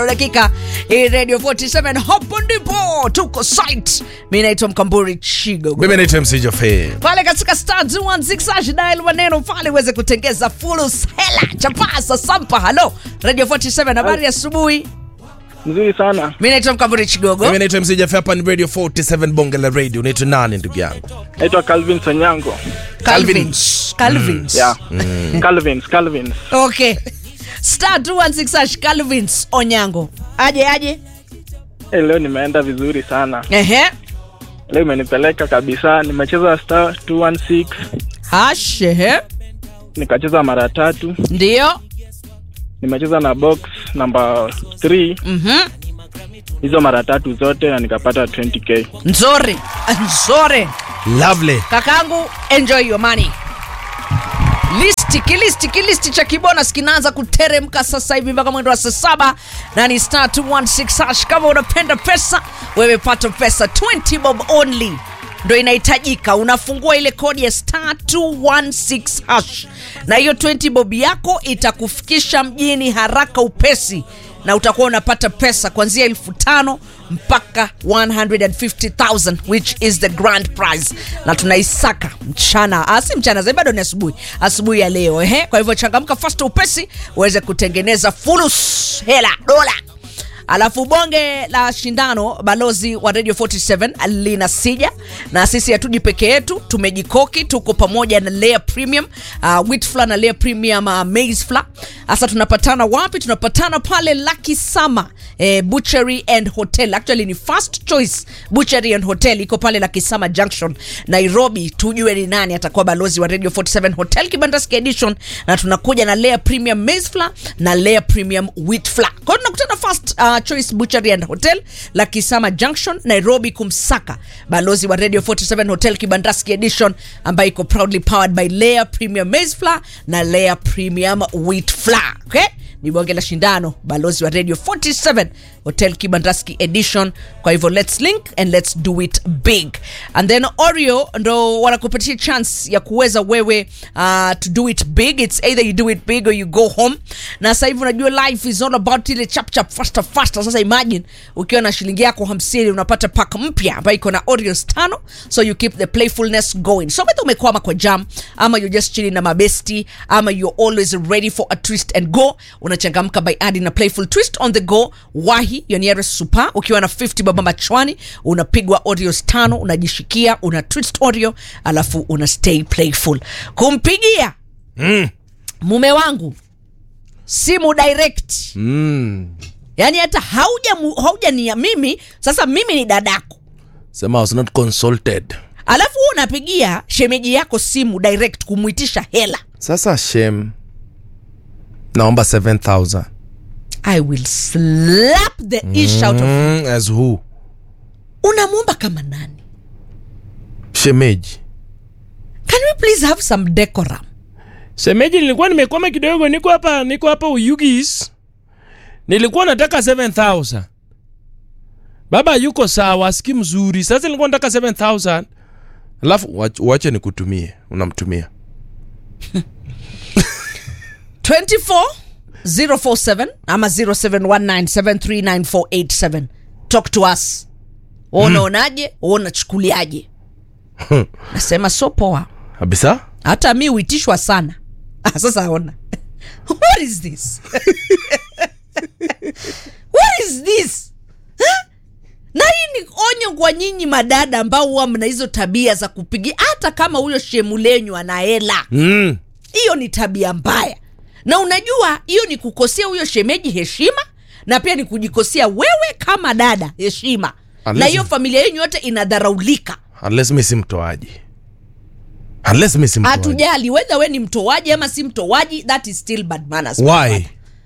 tano dakika hii radio 47 hapo ndipo tuko site mi naitwa mkamburi chigo mimi naitwa mc jofe pale katika star 216 hash dial maneno pale uweze kutengeza fulus hela chapasa sampa halo radio 47 habari ya asubuhi Nzuri sana. mi naitwa mkamburi chigogo mimi naitwa mc jofe hapa ni radio 47 bonge la radio unaitwa nani ndugu yangu Naitwa Calvin Sanyango. calvins calvins Yeah. Calvins, Calvins. okay star 216 hash calvins onyango aje aje Hey, leo nimeenda vizuri sana. ehe Leo imenipeleka kabisa. Nimecheza star 216 hash ehe nikacheza mara tatu. ndio Nimecheza na box namba 3 mhm hizo mara tatu zote na nikapata 20k. nzuri nzuri lovely kakangu enjoy your money listi kilisti kilisti cha kibonas kinaanza kuteremka sasa hivi mpaka mwendo wa saa saba na ni star 216 hash kama unapenda pesa wewe pata pesa 20 bob only ndo inahitajika unafungua ile kodi ya star 216 hash na hiyo 20 bob yako itakufikisha mjini haraka upesi na utakuwa unapata pesa kuanzia elfu tano mpaka 150000 which is the grand prize na tunaisaka mchana ah, si mchana zaidi bado ni asubuhi asubuhi ya leo ehe kwa hivyo changamka fast upesi uweze kutengeneza fulus hela dola alafu bonge la shindano balozi wa radio 47 lina sija na sisi hatuji peke yetu tumejikoki tuko pamoja na lea premium uh, witfla na lea premium uh, maize fla sasa tunapatana wapi tunapatana pale lucky sama eh, butchery and hotel actually ni first choice butchery and hotel iko pale lucky sama junction nairobi tujue ni nani atakuwa balozi wa radio 47 hotel kibandaski edition na tunakuja na lea premium maize fla na lea premium wheat fla kwa hiyo tunakutana first uh, choice butchery and hotel la kisama junction nairobi kumsaka balozi wa radio 47 hotel kibandaski edition ambayo iko proudly powered by lea premium maize fla na lea premium wheat fla okay? ni bonge la shindano balozi wa radio 47 hotel kibandaski edition kwa hivyo let's link and let's do it big and then oreo ndo wanakupatia chance ya kuweza wewe uh, to do it big it's either you do it big or you go home na sasa hivi unajua life is all about ile chap chap faster faster sasa imagine ukiwa na shilingi yako 50 unapata pack mpya ambayo iko na oreos tano so you keep the playfulness going so whether umekwama kwa jam ama you're just chilling na mabesti ama you're always ready for a twist and go unachangamka by adding a playful twist on the go wahi your nearest super ukiwa na 50 baba machwani unapigwa oreos tano unajishikia una twist oreo alafu una stay playful kumpigia mm. mume wangu simu direct Mm. yaani hata hauja mu- hauja ni mimi sasa mimi ni dadako sema I was not consulted alafu huo unapigia shemeji yako simu direct kumwitisha hela sasa shem naomba 7000 i will slap the ish out of mm, as who unamwomba kama nani shemeji can we please have some decorum Shemeji, nilikuwa nimekwama kidogo, niko hapa niko hapa Uyugis, nilikuwa nataka 7000 baba yuko sawa, asikii mzuri. Sasa nilikuwa nataka 7000 alafu wach- wache nikutumie unamtumia 24047 ama 0719739487 talk to us Wewe unaonaje Wewe unachukuliaje nasema so poa kabisa hata mi huitishwa sana ah, sasa ona what is this what is this Huh? na hii ni onyo kwa nyinyi madada ambao huwa mna hizo tabia za kupigia hata kama huyo shemu lenyu ana hela mm. hiyo ni tabia mbaya na unajua hiyo ni kukosea huyo shemeji heshima na pia ni kujikosea wewe kama dada heshima Unless- na hiyo familia yenyu yote inadharaulika unless mi si mtoaji unless mi si mtoaji hatujali wedha we ni mtoaji ama si mtoaji that is still bad manners why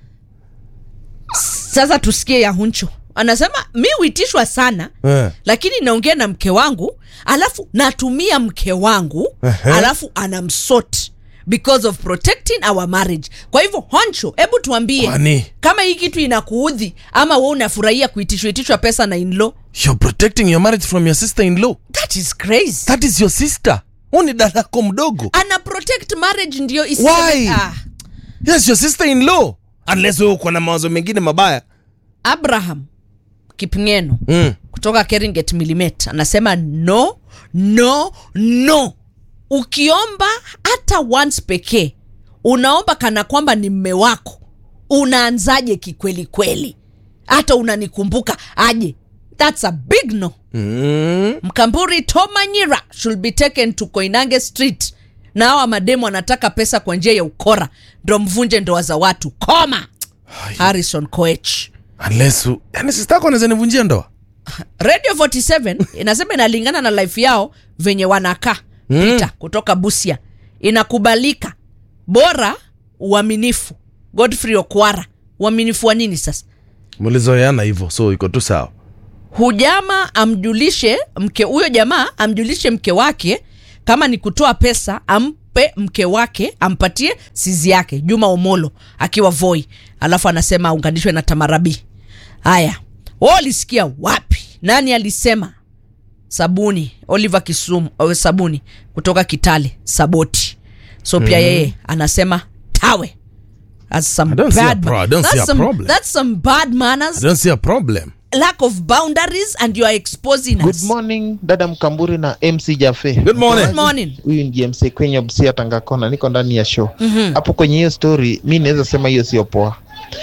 sasa tusikie ya huncho anasema mi huitishwa sana Eh. lakini naongea na mke wangu alafu natumia mke wangu Ehe. alafu anamsot because of protecting our marriage kwa hivyo honcho hebu tuambie Kwani? kama hii kitu inakuudhi ama we unafurahia kuitishwa itishwa pesa na inlo you're protecting your marriage from your sister in law that is crazy that is your sister huu ni dadako mdogo ana protect marriage ndio Why? isiwe ah. yes your sister in law unless wewe uko na mawazo mengine mabaya abraham kipngeno Mm. kutoka keringet milimet anasema no no no ukiomba hata once pekee unaomba kana kwamba ni mme wako unaanzaje kikweli kweli hata unanikumbuka aje thats a big no Mm. mkamburi tomanyira should be taken to koinange street na hawa mademu wanataka pesa kwa njia ya ukora ndo mvunje ndoa za watu koma harrison koech Unless u- yani sister yako anaweza nivunjia ndoa. radio 47 inasema inalingana na life yao venye wanakaa mm. peter kutoka busia inakubalika bora uaminifu godfrey okwara uaminifu wa nini sasa Mlizoeana hivyo so iko tu sawa. hujama amjulishe mke huyo jamaa amjulishe mke wake kama ni kutoa pesa ampe mke wake ampatie sizi yake juma omolo akiwa voi alafu anasema aunganishwe na tamarabi haya wa ulisikia wapi nani alisema sabuni oliver kisum uh, sabuni kutoka kitale saboti so pia yeye anasema tawe That's some I don't see a bad pro- ma- I don't see that's a some- problem. that's some bad manners I don't see a problem. lack of boundaries and you are exposing Good us. morning dada Mkamburi na MC Jafe. Good morning. Good morning. Huyu ndiye MC kwenye Busia Tangakona, niko ndani ya show hapo. Kwenye hiyo story mi naweza sema hiyo sio poa.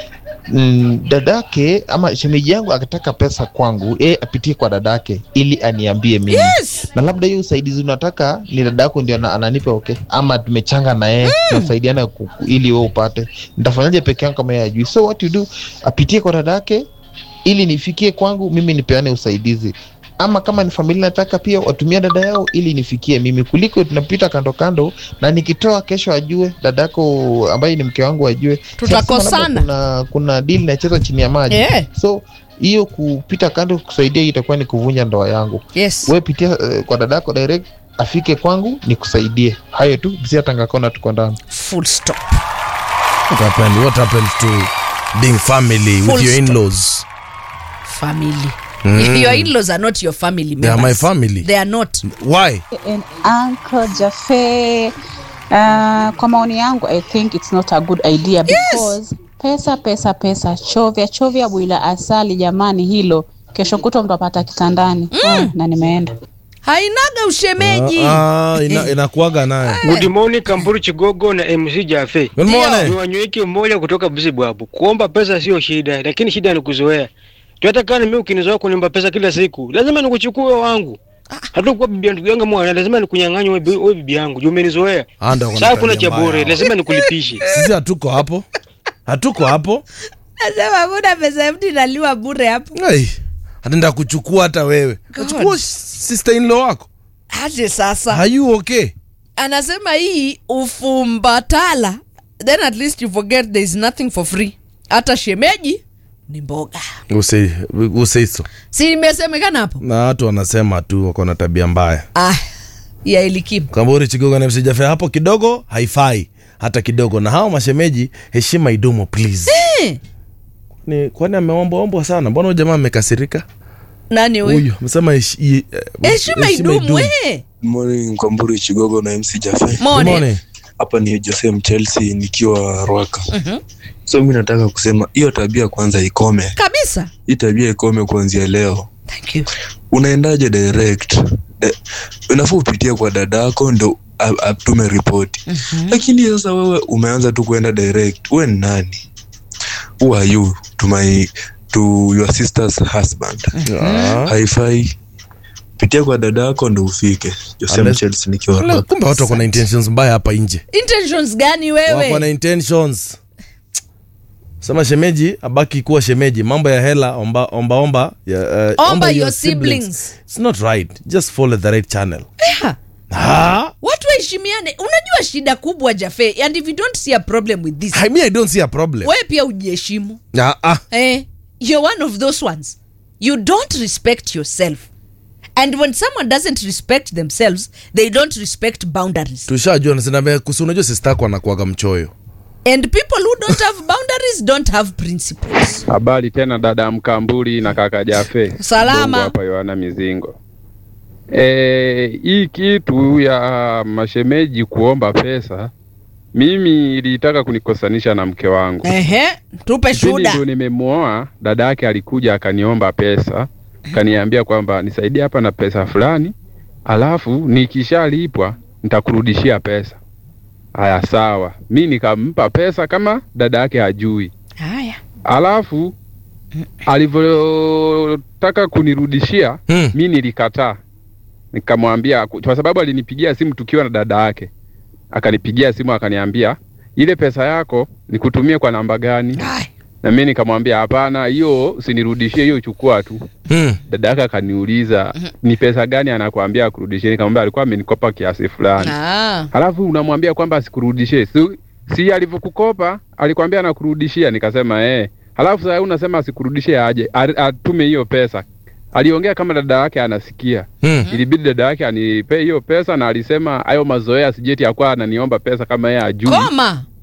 Mm, dadake ama shemeji yangu akitaka pesa kwangu, yeye apitie kwa dadake ili aniambie mimi Yes. na labda hiyo usaidizi unataka ni dada yako ndio ana- ananipa okay, ama tumechanga na yeye tunasaidiana ku- ku- ili wewe upate. Nitafanyaje peke yangu kama yeye ajui? So what you do, apitie kwa dada yake ili nifikie kwangu mimi nipeane usaidizi ama kama ni familia nataka pia watumia dada yao ili nifikie mimi kuliko tunapita kando kando na nikitoa kesho ajue dadako ambaye ni mke wangu ajue Tutakosana. Sasa labda kuna, kuna deal nacheza chini ya maji Yeah. so hiyo kupita kando kusaidia hiyo itakuwa ni kuvunja ndoa yangu Yes. we pitia eh, kwa dadako direct afike kwangu nikusaidie hayo tu bisia tangakona tuko ndani Full stop. What happened? What happened to being family Full with your stop. in-laws? Family. Your in-laws are not your family They are members. my family. They are not. Why? and Uncle Jafe. Uh, kwa maoni yangu I think it's not a good idea because pesa pesa pesa chovya chovya bwila asali jamani hilo kesho kutwa mtapata kitandani mm. na nimeenda Hainaga ushemeji. Ah, ah, ina, inakuaga naye. Good morning Kamburu Chigogo na MC Jafe. Good Ndio. Ni morning. wanyweki mmoja kutoka Busibwabu. Kuomba pesa sio shida, lakini shida ni kuzoea. Tu hata kama mimi ukinizoea kuniomba pesa kila siku, lazima nikuchukue wangu. Hata kwa bibi ndugu yangu mwana, lazima nikunyang'anye wewe bi- wewe bibi yangu. Juu umenizoea. Ah, ndio kuna Sasa kuna tabia cha bure, mbaya. lazima nikulipishe. Sisi hatuko hapo. Hatuko hapo. Nasema muda pesa mtu inaliwa bure hapo. Hey, ataenda kuchukua hata wewe. Kachukua sister in law wako. Aje sasa. Are you okay? Anasema hii ufumbatala. Then at least you forget there is nothing for free. Hata shemeji ni mboga. Usei usei so. Si imesemekana hapo? Na watu wanasema tu wako na tabia mbaya. Ah, ya elikimu. Kamburi Chigogo na MC Jafe hapo kidogo haifai hata kidogo. Na hao mashemeji, heshima idumo please. Eh, Ni kwani ameombwa ombwa sana? Mbona huyu jamaa amekasirika? Nani huyu? Huyu amesema heshi- i- eh, Heshima idumu eh. Morning Kwamburi Chigogo na MC Jafe. Good Morning. morning. Hapa ni Jose Mchelsea nikiwa Rwaka. So mi nataka kusema hiyo tabia kwanza ikome. Kabisa. Hii tabia ikome kuanzia leo. Thank you. Unaendaje direct? De, unafaa upitie kwa dadako ndo a- atume ripoti. Lakini sasa wewe umeanza tu kuenda direct. Wewe ni nani? Who are you to my to your sister's husband? Ah. Haifai. Pitia kwa dadako ndo ufike. Jose Unless- Mchelsea nikiwa Ala, Rwaka. Kumbe watu wako na intentions mbaya hapa nje. Intentions gani Wako na wewe? intentions. Sema shemeji abaki kuwa shemeji. Mambo ya hela omba omba omba ya, uh, Omba your siblings. It's not right. Just follow the right channel. Yeah. Ah, Watu waheshimiane. Unajua shida kubwa Jafe, and if you don't see a problem with this, I mean I don't see a problem. wewe pia ujiheshimu. Ah, ah. Eh, you're one of those ones. You don't respect yourself. And when someone doesn't respect themselves, they don't respect boundaries. Tushajua nasema kusi unajua sister yako anakuaga mchoyo. And people who don't have boundaries don't have principles. Habari tena dada Mkambuli na kaka Jafe. Salama. Bongo hapa Yohana Mizingo. E, hii kitu ya mashemeji kuomba pesa Mimi ilitaka kunikosanisha na mke wangu. Ehe, tupe Kipindi shuhuda. ndo nimemwoa, dada yake alikuja akaniomba pesa, kaniambia kwamba nisaidie hapa na pesa fulani, alafu nikishalipwa nitakurudishia pesa. Haya, sawa. Mi nikampa pesa kama dada yake hajui. Haya. Alafu alivyotaka kunirudishia Hmm. mi nilikataa, nikamwambia kwa sababu alinipigia simu tukiwa na dada yake, akanipigia simu akaniambia ile pesa yako nikutumie kwa namba gani? Haya. Na mimi nikamwambia hapana, hiyo usinirudishie, hiyo chukua tu. Hmm. Dada yake akaniuliza ni pesa gani anakuambia akurudishie, nikamwambia alikuwa amenikopa kiasi fulani. Ah. Halafu unamwambia kwamba asikurudishie. Si, si alivyokukopa alikwambia anakurudishia, nikasema eh. Halafu sasa unasema asikurudishie aje? A- Atume hiyo pesa. Aliongea kama dada yake anasikia. Hmm. Ilibidi dada yake anipe hiyo pesa na alisema hayo mazoea sijeti yakuwa ananiomba pesa kama yeye ajui. Koma.